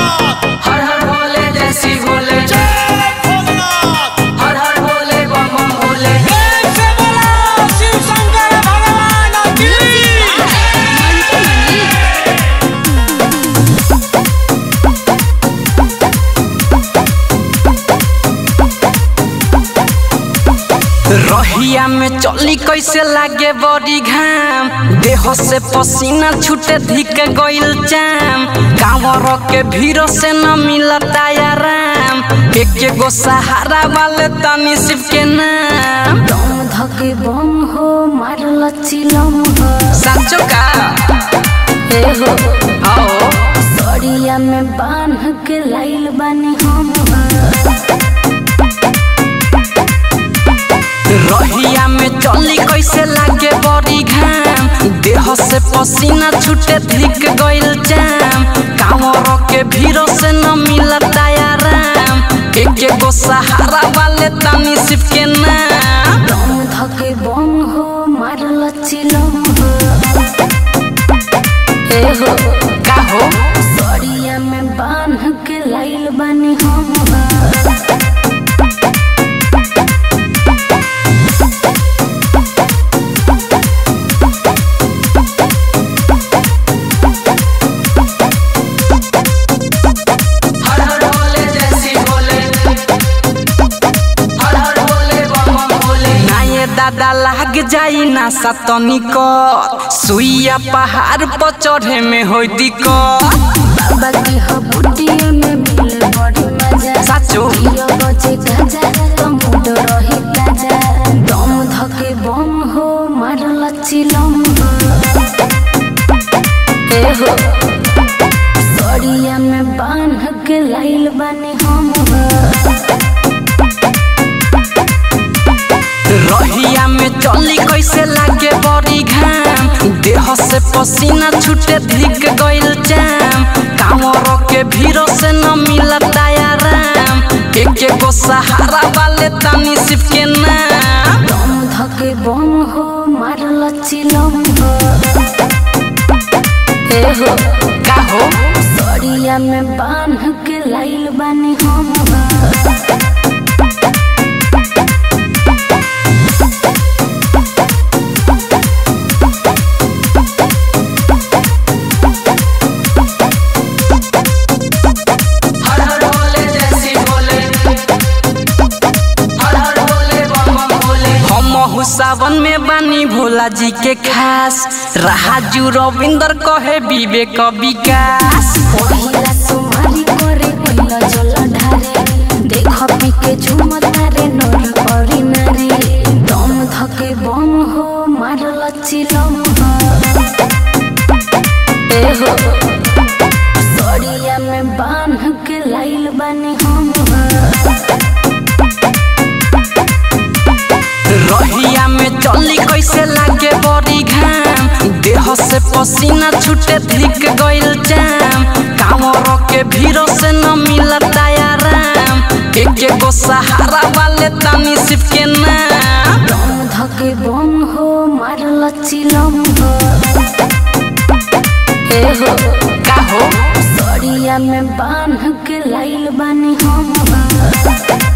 भोलेनाथ हर हर भोले जैसी भोले जय भोलेनाथ हर हर भोले बम बम भोले प्रेम से बोलो शिव शंकर भगवान की रहिया में चली कैसे लागे बड़ी घाम देह से पसीना छूटे धिक गइल चाम कांवर के भीड़ से न मिलता आराम एक गो सहारा वाले तनी शिव के नाम दम धके बम हो मारल चिलम हो साचो का ए हो आओ सड़िया में बांध के लाइल बानी हम हो रहिया में चली कैसे लागे बड़ी घाम देह से पसीना छूटे धिक गइल जाम कांवर के भीड़ से न मिलता आराम एक गो सहारा वाले तनी शिव के नाम दम धके बम हो मारल चिलम हो ए हो का हो सड़िया में बांध के लाइल बानी हम हो हर हर भोले जैसी भोले हर हर भोले बम बम भोले ना ये दादा लाग जाई ना सतनी को सुइया पहाड़ पर चढ़े में होई दिक्कत बाबा की हो बुटिया में मिले बड़ी मजा साचो पियो बजे गाजा तो मुड रही ताजा दम धके बम हो मारल चिलम हो ए हो सड़िया में बांध के लाइल बानी हम हो रहिया में चली कैसे लागे बड़ी घाम देह से पसीना छूटे धिक गइल जाम कांवर के भीड़ से न मिलता आराम एक गो सहारा वाले तनी शिव के नाम दम धके बम हो मारल चिलम हो ए हो का हो सड़िया में बांध के लाइल बानी हम हो हर हर भोले जैसी भोले हर हर भोले बम बम भोले हम सावन में बानी भोला जी के खास राजू रविंदर कहे विवेक विकास पहिला सुमारी करे पहिला जल ढारे देख पी के झुमता रे नर परी नारी दम धके बम हो मारल चिलम हो ए हो सड़िया में बांध के लाइल बानी हम हो रहिया में चली कैसे लागे बड़ी घाम देह से पसीना छूटे धिक गइल जाम कांवर के भीड़ से न मिलता आराम एक गो सहारा वाले तनी शिव के नाम दम धके बम हो मारल चिलम हो ए हो का हो सड़िया में बांध के लाइल बानी हम हो